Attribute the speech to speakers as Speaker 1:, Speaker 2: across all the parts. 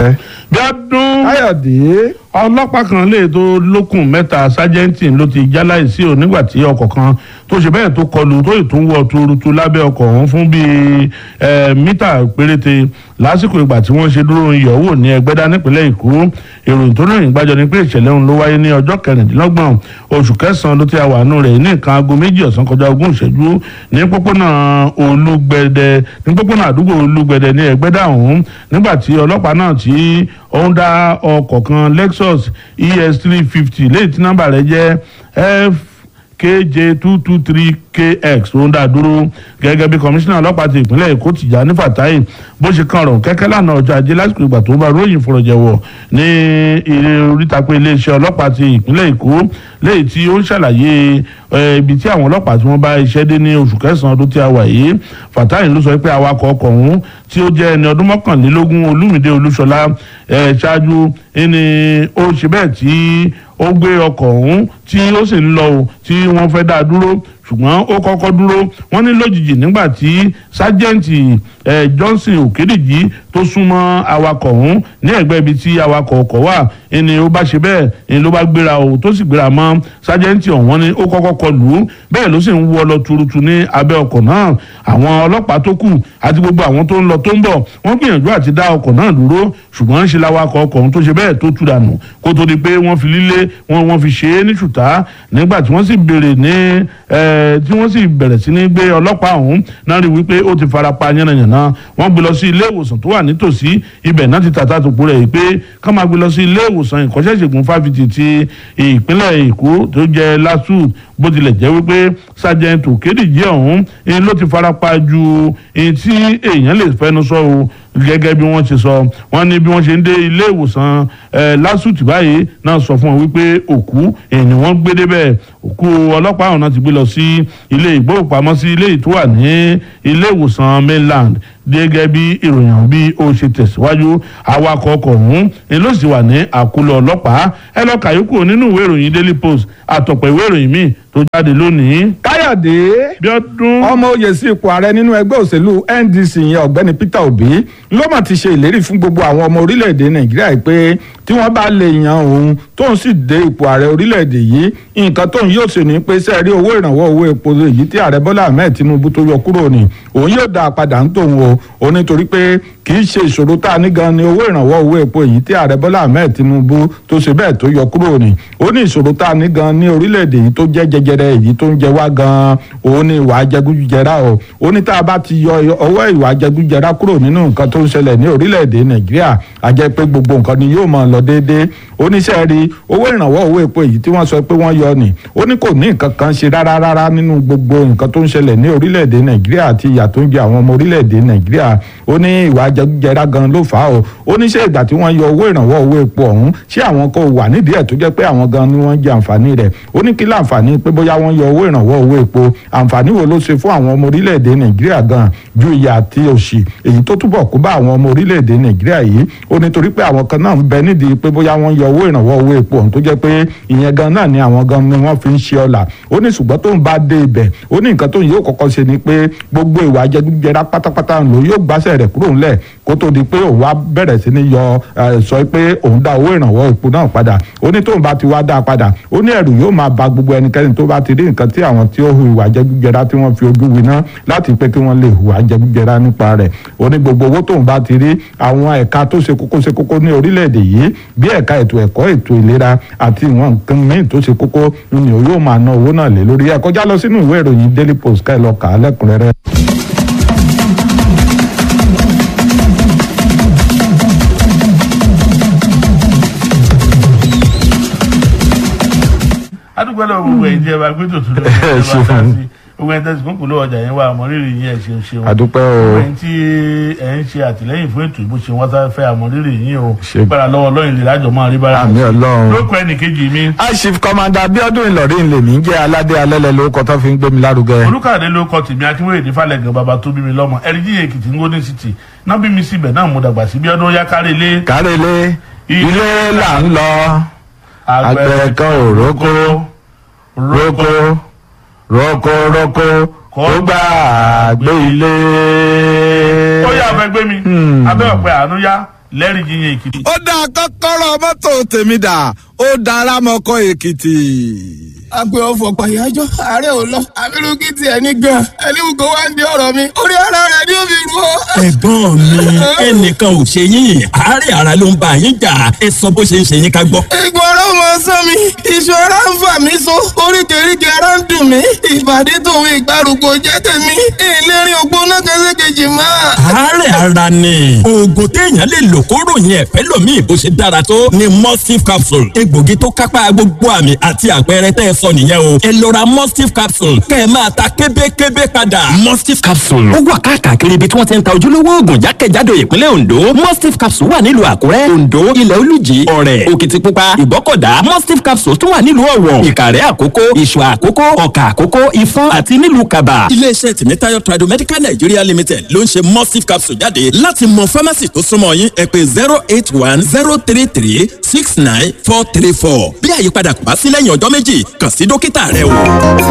Speaker 1: Bíọ́dún
Speaker 2: káyọ̀dé
Speaker 1: ọlọ́pàá kan lè tó lókùn mẹ́ta sájẹ́ǹtì ló ti jáláìsí ò nígbà tí ọkọ̀ kan tó ṣe bẹ́ẹ̀ tó kọlù tó ìtúnwọ̀ tuurutu lábẹ́ ọkọ̀ ọ̀hún fún bíi eh, mítà péréte lásìkò ìgbà tí wọ́n ṣe dúró ìyọ̀wò ní ẹgbẹ́dá nípínlẹ̀ èkó ìròyìn tó rìn gbàjọ ni pé ìṣẹ̀lẹ̀ ọ̀hún ló wáyé ní ọjọ́ kẹrìndínlọ́gbọ̀n oṣù kẹsàn-án ló ti wà nù rẹ̀ ní nǹkan aago méjì ọ̀sán kọjá ogún ìṣẹ́jú ní pópónà olúgbẹ̀dẹ ní pópónà àdúgbò olúgbẹ̀dẹ ní ẹgbẹ́dá ọ̀hún nígbà tí ọlọ́pàá náà tí ó ń dá ọkọ̀ kan lexus es three fifty léyìí tí nọ́mbà rẹ̀ jẹ́ f kj two two three kx tó ń dá dúró gẹ́gẹ́ bí kọmíṣánná ọlọ́pàá ti ìpínlẹ̀ èkó Tìjàní Fàtáì bó ṣe kan ọ̀rọ̀ kẹ́kẹ́ lánàá ọjọ́ ajé lásìkò ìgbà tó bá ròyìn fọ̀rọ̀jẹ̀wọ̀ ní ilé oríta pé iléeṣẹ́ ọlọ́pàá ti ìpínlẹ̀ èkó léyìí tí ó ń ṣàlàyé ibi tí àwọn ọlọ́pàá tí wọ́n bá iṣẹ́ dé ní oṣù kẹsàn-án ọdún tí a wà yìí Fàtáì ló sọ pé awakọ̀ ọkọ̀ ọ̀hún tí ó jẹ́ ẹni ọdún mọ́kànlélógún Olúmídé Olúṣọlá ṣáájú ẹni ó ṣe bẹ́ẹ̀ tí ó gbé ọkọ̀ ọ̀hún tí ó sì ń lọ o tí wọ́n fẹ́ dá a dúró ṣùgbọ́n ó kọ́kọ́ dúró wọ́n ní lójijì nígbà tí sájẹ́ǹtì Johnson Òkèdìjì tó súnmọ́ awakọ̀ ọ̀hún ní ẹ̀gbẹ́ ibi tí awakọ̀ ọkọ̀ wà ẹni ó bá ṣe bẹ́ẹ̀ ẹni ló bá gbéra o tó sì gbéra mọ́ sájẹ́ǹtì ọ̀hún ni ó kọ́kọ́ kọ lù ú bẹ́ẹ̀ ló sì ń wọ́ lọ tuurutu ní abẹ́ ọkọ̀ náà àwọn ọlọ́pàá tó kù àti gbogbo àwọn tó ń lọ tó ń bọ̀ wọ́n gbìyànjú àti dá ọkọ̀ náà dúró ṣùgbọ́n ṣe lawakọ̀ ọkọ̀ ọ̀hún tó ṣe bẹ́ẹ̀ tó tú dànù kó tó di pé wọ́n fi lílé wọn wọ́n fi ṣe é ní ṣùtá nígbà tí wọ́n sì béèrè ní tí wọ́n sì bẹ̀rẹ̀ sí ní gbé ọlọ́pàá ọ̀hún náà rí wípé ó ti fara pa yánnayànna wọ́n gbé lọ sí ilé ìwòsàn tó wà nítòsí ibẹ̀ náà ti tàtà tòpó rẹ̀ pé ká máa gbé lọ sí ilé ìwòsàn ìkọ́ṣẹ́ṣègùn fáfitì ti ìpínlẹ̀ èkó tó jẹ́ LASU bó tilẹ̀ jẹ́ wípé sergeant Òkèdìjì ọ̀hún ni ló ti fara pa ju èyí tí èèyàn lè fẹnu sọ o gẹ́gẹ́ bí wọ́n ṣe sọ wọ́n ní bí wọ́n ṣe ń dé ilé ìwòsàn lásùtì báyìí náà sọ fún wọn wípé òkú èèyàn wọ́n gbé débẹ̀ òkú ọlọ́pàá ọ̀hún náà ti gbé lọ sí ilé ìgbóhùnpamọ́sí ilé ìtúwà ní ilé ìwòsàn mainland gẹ́gẹ́ bí ìròyìn bí ó ṣe tẹ̀síwájú awakọ̀ ọkọ̀ ọ̀hún ni ló sì wà ní àkúlọ̀ ọlọ́pàá ẹ lọ́ọ́ kàyókù nínú ìwé ìròyìn daily post àtọ̀pọ̀ ìwé ìròyìn míì tó jáde lónìí.
Speaker 2: káyọ̀dé
Speaker 1: Bíọ́dún
Speaker 2: ọmọ oyè sí ipò ààrẹ nínú ẹgbẹ́ òṣèlú NDC yẹn ọ̀gbẹ́ni Peter Obi ló mà ti ṣe ìlérí fún gbogbo àwọn ọmọ orílẹ̀-èdè Nàìjíríà pé tí wọ́n bá lè yan òun tóun sì dé ipò ààrẹ orílẹ̀-èdè yìí nǹkan tóun yóò ṣe ní pé sẹ́ẹ̀rí owó ìrànwọ́ owó epo èyí tí ààrẹ Bọ́lá Ahmed Tinubu tó yọ kúrò ní òun yóò dá a padà ń tòun o ó nítorí pé kì í ṣe ìṣòro tá a ní gan ni owó ìrànwọ́ owó epo èyí tí ààrẹ Bọ́lá Ahmed Tinubu tó ṣe bẹ́ẹ̀ tó yọ kúrò ní ó ní ìṣòro tá a ní gan ní orílẹ̀-èdè yìí tó jẹ́ jẹjẹrẹ èyí tó ń jẹ wá gan òun ní ìwà jẹgúdújẹrá o ó ní tá a bá ti yọ ọwọ́ ìwà jẹgúdújẹrá kúrò nínú nǹkan tó ń ṣẹlẹ̀ ní orílẹ̀-èdè Nàìjíríà a jẹ́ pé gbogbo nǹkan ni yóò máa lọ déédéé oníṣẹ́ rí owó ìrànwọ́ owó epo èyí tí wọ́n sọ pé wọ́n yọ ni ó ní kò ní nǹkan kan ṣe rárá rárá nínú gbogbo nǹkan tó ń ṣẹlẹ̀ ní orílẹ̀-èdè Nàìjíríà àti ìyà tó ń jẹ àwọn ọmọ orílẹ̀-èdè Nàìjíríà ó ní ìwà jẹgúdújẹrá gan ló fà á o ó ní ṣé ìgbà tí wọ́n yọ owó ìrànwọ́ owó epo ọ̀hún ṣé àwọn kò wà nídìí ẹ̀ tó jẹ́ pé àwọn gan ni wọ́n jẹ àǹfààní rẹ̀ ó ní kí láǹfààní pé bóyá wọ́n yọ owó ìrànwọ́ owó epo àǹfààní wo ló ṣe fún àwọn ọmọ orílẹ̀-èdè Nàìjíríà gan ju ìyà àti òṣì èyí tó túbọ̀ kó bá àwọn ọmọ orílẹ̀-èdè Nàìjíríà yìí ó ní torí pé àwọn kan náà ń bẹ nídìí pé bóyá wọ́n yọ owó ìrànwọ́ owó epo ọ̀hún tó jẹ́ pé ìyẹn gan náà ni àwọn gan ni wọ́n fi ń ṣe ọ̀la ó ní ṣùgbọ́n tóun bá dé ibẹ̀ ó ní nǹkan tóun yóò kọ́kọ́ ṣe ni pé gbogbo ìwà jẹgúdújẹrá pátápátá ló yóò gbáṣẹ́ rẹ̀ kúrò ńlẹ̀ kó tó di pé òun wá bẹ̀rẹ̀ sí ní yọ sọ pé òun dá owó ìrànwọ́ epo náà padà ó ní tóun bá ti wá dá a padà ó ní ẹ̀rù yóò máa ba gbogbo ẹnikẹ́ni tó bá ti rí nǹkan tí àwọn tí ó hu ìwà jẹgúdújẹrá tí wọ́n fi ojú winá láti pé kí wọ́n lè hùwà jẹgúdújẹrá nípa rẹ̀ ó ní gbogbo owó tóun bá ti rí àwọn ẹ̀ka tó ṣe kókó ṣe kókó ní orílẹ̀-èdè yìí bí ẹ̀ka ètò ẹ̀kọ́ ètò ìlera àti ìwọ̀n nǹkan míì tó ṣe kókó ni yóò máa ná owó náà lé lórí ẹ̀ kọjá lọ sínú ìwé ìròyìn Daily Post ká ẹ lọ kà á lẹ́kùnrẹ́rẹ́.
Speaker 1: adúgbò lọ gbogbo ẹ̀yin tí ẹ bá gbé tòtún lọ ẹ bá dá sí gbogbo ẹ̀yin tẹ̀sí kúnkùn ló ọjà yẹn wà àmọ́rírì yín ẹ̀ ṣeun ṣeun
Speaker 2: àdúpẹ́ o
Speaker 1: gbogbo ẹ̀yin tí ẹ̀ ń ṣe àtìlẹ́yìn fún ètò ìbò ṣe wọ́n sá fẹ́ àmọ́rírì yín o
Speaker 2: Ṣe-
Speaker 1: gbára lọ́wọ́ lọ́yìn lè lájọ máa rí bára
Speaker 2: àmì Ọlọ́run.
Speaker 1: lókọ ẹnì kejì mi
Speaker 2: Air Chief Commander Abiodun Ìlọrin lèmi ń jẹ́ aládé alẹ́lẹ́ lórúkọ tó fi ń gbé mi lárugẹ.
Speaker 1: olùkàdé ló kọ tèmi akínwéyèdè falẹ̀gàn bàbá tó bí mi lọ́mọ ẹ̀ríjì èkìtì ń gómìnà city náà bí mi síbẹ̀ náà mo dàgbà sí bí ọdún yá kárí ilé
Speaker 2: kárẹ́lé ilé là ń lọ àgbẹ̀ kan ò rókó rókó rókó rókó kó gbà gbé ilé.
Speaker 1: ó yà fẹ́ gbé mi abẹ́ ọ̀pẹ àánú yá lẹ́rìí yíyan èkìtì.
Speaker 2: ó dá kọ́kọ́rọ́ mọ́tò tèmi dà ó dára mọ́kọ́ èkìtì.
Speaker 3: agbe ọfọ pàyájọ ààrẹ ò lọ abirùkí tiẹ̀ ní gan ẹlẹ́wùkọ́ wá ń di ọ̀rọ̀ mi orí ara rẹ̀ ni ó fi rú ọ.
Speaker 4: ẹ̀gbọ́n mi ẹnìkan ò ṣe yín àárẹ̀ ara ló ń bá yín jà ẹ sọ bó ṣe ń ṣe yín ká gbọ́.
Speaker 3: egun ara ọmọ sán mi iṣan ara ń fà mí so oríkèéríkèé ara ń dùn mí ìbàdí tòun ìgbàrúgbó jẹ́ tèmi ìlérí ògbóná kẹsẹ̀kejì máa.
Speaker 4: àárẹ̀ ara ni oògùn téèyàn lè lò kó ròyìn ẹ̀fẹ́ lòmíì bó ṣe dára tó ni mustif capsule egbògi tó kápá gbogbo àmì àti àpẹẹrẹ tẹ́ ẹ sọ nìyẹn o ẹ lọ ra mustif capsule kẹ́ ẹ máa ta kébékébé padà. mustif capsule ó wà káàkiri ibi tí wọ́n ti ń ta ojúlówó oògùn jákèjádò ìpínlẹ̀ ondo mustif capsule wà nílùú àkúrẹ́ ondo ilẹ̀ olùjì ọ̀rẹ́ òkìtìpupa ìbọ́kọ̀dá mustif capsule tún wà nílùú ọ̀wọ̀ ìkàrẹ́ àkókó ìṣọ̀ àkókó ọ̀kà àkókó ifọ̀n àti nílùú kaba. iléeṣẹ́ tìmítayọ̀ tradomedical nigeria limited ló ń ṣe mustif capsule jáde láti mọ pharmacy tó súnmọ́ yín ẹ pé zero eight one zero three three six nine four three four bí àyípadà kò bá sí lẹ́yìn ọjọ́ méjì kàn sí dókítà rẹ o.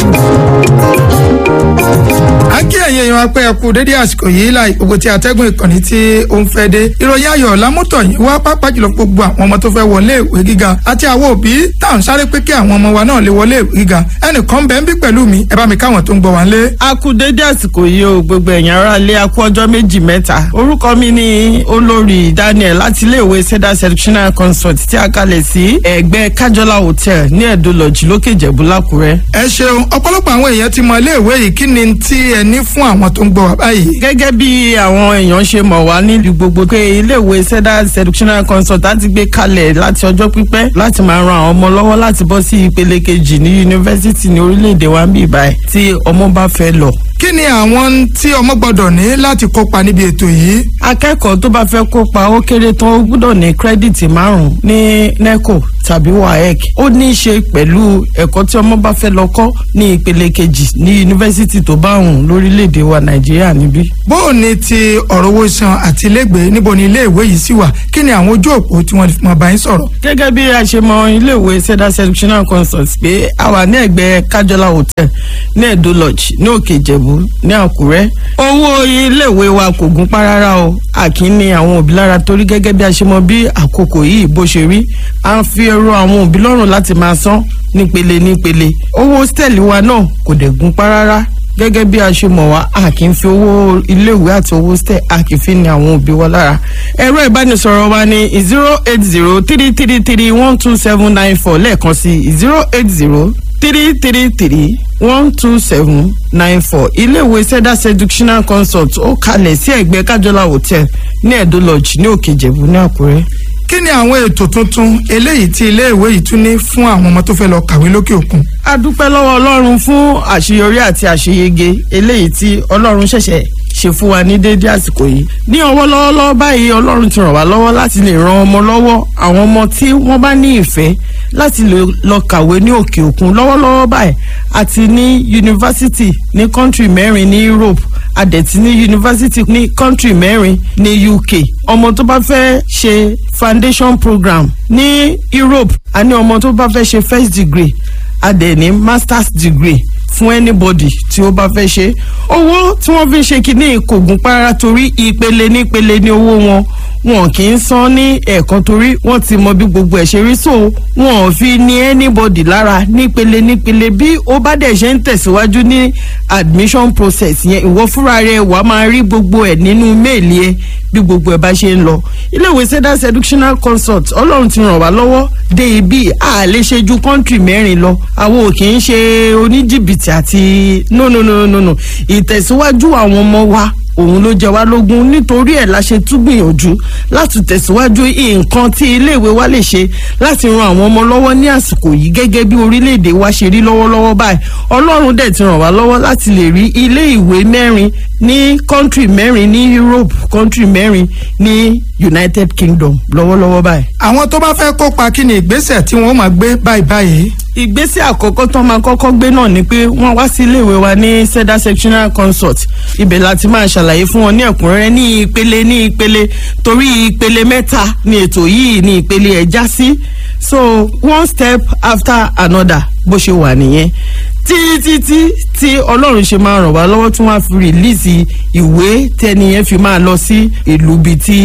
Speaker 5: a kí ẹ̀yin èèyàn apẹ́ ẹ̀kú dédé àsìkò yìí láì gbogbo tí atẹ́gùn ìkànnì tí ó ń fẹ́ dé ìròyìn ayọ̀ lámútọ̀ yìí wá pápá jùlọ gbogbo àwọn ọmọ tó fẹ́ wọlé ìwé gíga àti àwọn òbí tá à ń sáré pé kí àwọn ọmọ wa náà lè wọlé ìwé gíga ẹnìkan bẹ́ẹ̀ ń bí pẹ̀lú mi ẹ bá mi káwọn tó ń gbọ́ wá ń lé.
Speaker 6: a kú dédé àsìkò yìí o gbogbo ẹ̀yàn ara lé a kú ọjọ́ méjì mẹ́ta orúkọ mi ni olórí daniel láti iléèwé seda sectional consult tí a kalẹ̀ sí ẹ̀gbẹ́ kájọlá hotel ní ẹ̀dọ́ lọ́jì lókè ìjẹ̀bú lákùrẹ́.
Speaker 5: ẹ ṣeun ọ̀pọ̀lọpọ̀ àwọn èèyàn ti mọ iléèwé yìí kí ni tí ẹ ní fún àwọn tó ń gbọ́ wá báyìí.
Speaker 6: gẹ́gẹ́ bí àwọn èèyàn ṣe mọ̀ wá nílùú gbogbo pé iléèwé seda sectional consult á ti gbé kalẹ̀ láti ọjọ́ pípẹ́ láti máa ran àwọn ọmọ lọ́wọ́ láti bọ́ sí ìpele kejì ní yunifásítì ní orílẹ̀-èdè wa ń bì báyìí tí ọmọ bá fẹ́ lọ
Speaker 5: kí ni àwọn tí ọmọ gbọ́dọ̀ ní láti kópa níbi ètò yìí.
Speaker 6: akẹ́kọ̀ọ́ tó bá fẹ́ kópa ó kéré tán ó gbọ́dọ̀ ní kírẹ́dìtì márùn-ún ní neco tàbí waec ó ní í ṣe pẹ̀lú ẹ̀kọ́ tí ọmọ bá fẹ́ lọ kọ́ ní ìpele kejì ní yunifásítì tó bá hùn lórílẹ̀‐èdè wa nàìjíríà níbí.
Speaker 5: bó o ní ti ọ̀rọ̀ owó san àti ilégbèé níbo ni iléèwé yìí sì wà kí ni àwọn ojú òpó tí wọ́n mọ̀ bá yín sọ̀rọ̀.
Speaker 6: gẹ́gẹ́ bí a ṣe mọ iléèwé seda sectional consult pé a wà ní ẹ̀gbẹ́ kájọlá hotel ní edo lodge ní òkè ìjẹ̀bú ní àkúrẹ́ owó iléèwé wa kò gún pa rárá o àkín ní àwọn òbí lára torí gẹ́gẹ́ bí a ṣe mọ bí àkókò yìí bó ṣe rí à ń fi ẹ̀rọ àwọn òbí lọ́rùn láti máa san nípele nípele owó hòtẹ́ẹ̀lì wa náà kò dẹ̀ gún pa rárá gẹ́gẹ́ bí a ṣe mọ̀ wá a kì í fi owó iléèwé àti owó stẹ̀ a kì í fi ní àwọn òbí wa lára. ẹ̀rọ ìbánisọ̀rọ̀ wa ni zero eight zero three three three one two seven nine four lẹ́ẹ̀kan sí zero eight zero three three three one two seven nine four iléèwé seda seductional consult ó kalẹ̀ sí ẹ̀gbẹ́ kájọlá hotel ní ẹ̀dó lodge ní òkè ìjẹ̀bú ní àkúrẹ́
Speaker 5: kí ni àwọn ètò tuntun eléyìí tí iléèwé yìí tún ní fún àwọn ọmọ tó fẹ́ lọ kàwé lókè òkun.
Speaker 6: a dúpẹ́ lọ́wọ́ ọlọ́run fún àṣeyọrí àti àṣeyege eléyìí tí ọlọ́run ṣẹ̀ṣẹ̀ ṣe fún wa ní déédéé àsìkò yìí ní ọwọ́ lọ́wọ́lọ́wọ́ báyìí ọlọ́run ti ràn wá lọ́wọ́ láti lè ran ọmọ lọ́wọ́ àwọn ọmọ tí wọ́n bá ní ìfẹ́ láti lè lọ kàwé ní òkè òkun lọ́wọ́lọ́wọ́ báyìí àti ní yunifásitì ní kọ́ńtì mẹ́rin ní Europe adẹ̀tí ní yunifásitì ní kọ́ńtì mẹ́rin ní UK ọmọ tó bá fẹ́ ṣe foundation program ní Europe àní ọmọ tó bá fẹ́ ṣe first degree adẹ̀ ní masters degree fún anybody tí ó bá fẹ́ ṣe owó tí wọ́n fi ń ṣe kínní kò gún para torí ìpele nípele ní owó wọn wọn kì í san ní ẹ̀ẹ̀kan torí wọ́n ti mọ bí gbogbo ẹ̀ ṣe rí so wọn ò fi ní anybody lára nípele nípele bí ó bá dẹ̀ ṣe ń tẹ̀síwájú ní admission process yẹn ìwọ fúnra rẹ wàá máa rí gbogbo ẹ̀ nínú méèlì ẹ bí gbogbo ẹ̀ bá ṣe ń lọ iléèwé seda seductional consult ọlọ́run ti ràn wá lọ́wọ́ dé ibi a lè ṣe ju kọ́ńtì mẹ́rin lọ àwọn ò kì í ṣe oníjìbìtì àti no no no no no ìtẹ̀síwájú àwọn ọmọ wa òun ló jẹ wá lógún nítorí ẹ̀ la ṣe tún gbìyànjú láti tẹ̀síwájú nǹkan tí iléèwé wa lè ṣe láti ran àwọn ọmọ lọ́wọ́ ní àsìkò yìí gẹ́gẹ́ bí orílẹ̀-èdè wa ṣe rí lọ́wọ́lọ́wọ́ báyìí ọlọ́run dẹ̀ ti ràn wá lọ́wọ́ láti lè rí ilé ìwé mẹ́rin ní kọ́ńtì mẹ́rin ní Europe kọ́ńtì mẹ́rin ní United Kingdom lọ́wọ́lọ́wọ́ báyìí.
Speaker 5: àwọn tó bá fẹ́ kópa kí ni ìgbésẹ̀ tí wọ́n máa gbé báyìí báyìí.
Speaker 6: ìgbésẹ̀ àkọ́kọ́ tó máa kọ́kọ́ gbé náà ni pé wọ́n wá sí iléèwé wa ní seda sectional consult ibẹ̀ láti máa ṣàlàyé fún wọn ní ẹ̀kúnrẹ́rẹ́ ní ìpele ní ìpele torí ìpele mẹ́ta ni ètò yìí ní ìpele ẹ̀ já sí so one step after another bó ṣe wà nìyẹn títí tí tí ọlọ́run ṣe máa ràn wá lọ́wọ́ tí wọ́n á fi rìlíìsì ìwé tẹ́niyẹn fi máa lọ sí ìlú bíi tí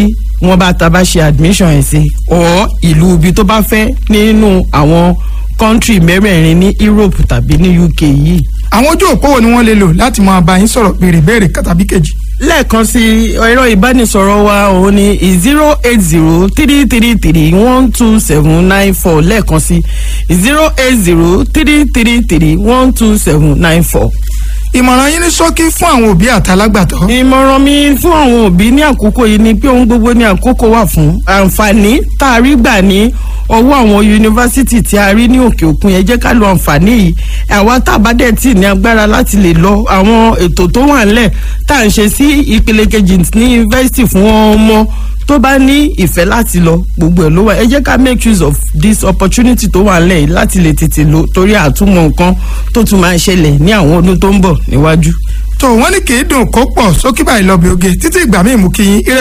Speaker 6: wọn bá ta bá ṣe admission ẹ̀ sí ọ̀ ìlú ibi tó bá fẹ́ nínú àwọn kọ́ńtì mẹ́rẹ̀ẹ̀rin ní Europe tàbí ní UK yìí
Speaker 5: àwọn ojú òpó wo ni wọ́n lè lò láti máa bá yín sọ̀rọ̀ béèrè béèrè tàbí kejì.
Speaker 6: lẹ́ẹ̀kan sí ẹ̀rọ ìbánisọ̀rọ̀ wa òun ni zero eight zero three three three one two seven nine four lẹ́ẹ̀kan sí zero eight zero three three three one two seven nine four.
Speaker 5: ìmọ̀ràn yín ní ṣókí fún àwọn òbí àtàlágbàtọ́.
Speaker 6: ìmọ̀ràn mi fún àwọn òbí ní àkókò yìí ni pé ohun gbogbo ní àkókò wà fún àǹfààní tá a rí gbà ní ọwọ́ àwọn yunifásítì tí a rí ní òkè òkun yẹn jẹ́ ká lo àǹfààní yìí àwa tá a bá dẹ̀ tì ní agbára láti lè lọ àwọn ètò tó wà ńlẹ̀ tá à ń ṣe sí ìpele kejì ní yunifásítì fún ọmọ tó bá ní ìfẹ́ láti lọ gbogbo ẹ̀ ló wà ẹ jẹ́ ká make use of this opportunity tó wà ńlẹ̀ yìí láti lè tètè lọ torí àtúmọ̀ nǹkan tó tún máa ń ṣẹlẹ̀ ní àwọn ọdún tó ń bọ̀ níwájú.
Speaker 5: tó wọ́n ní kì í dùn kó pọ̀ sókè báyìí lọ bí oge títí ìgbà míì mú kí yín ire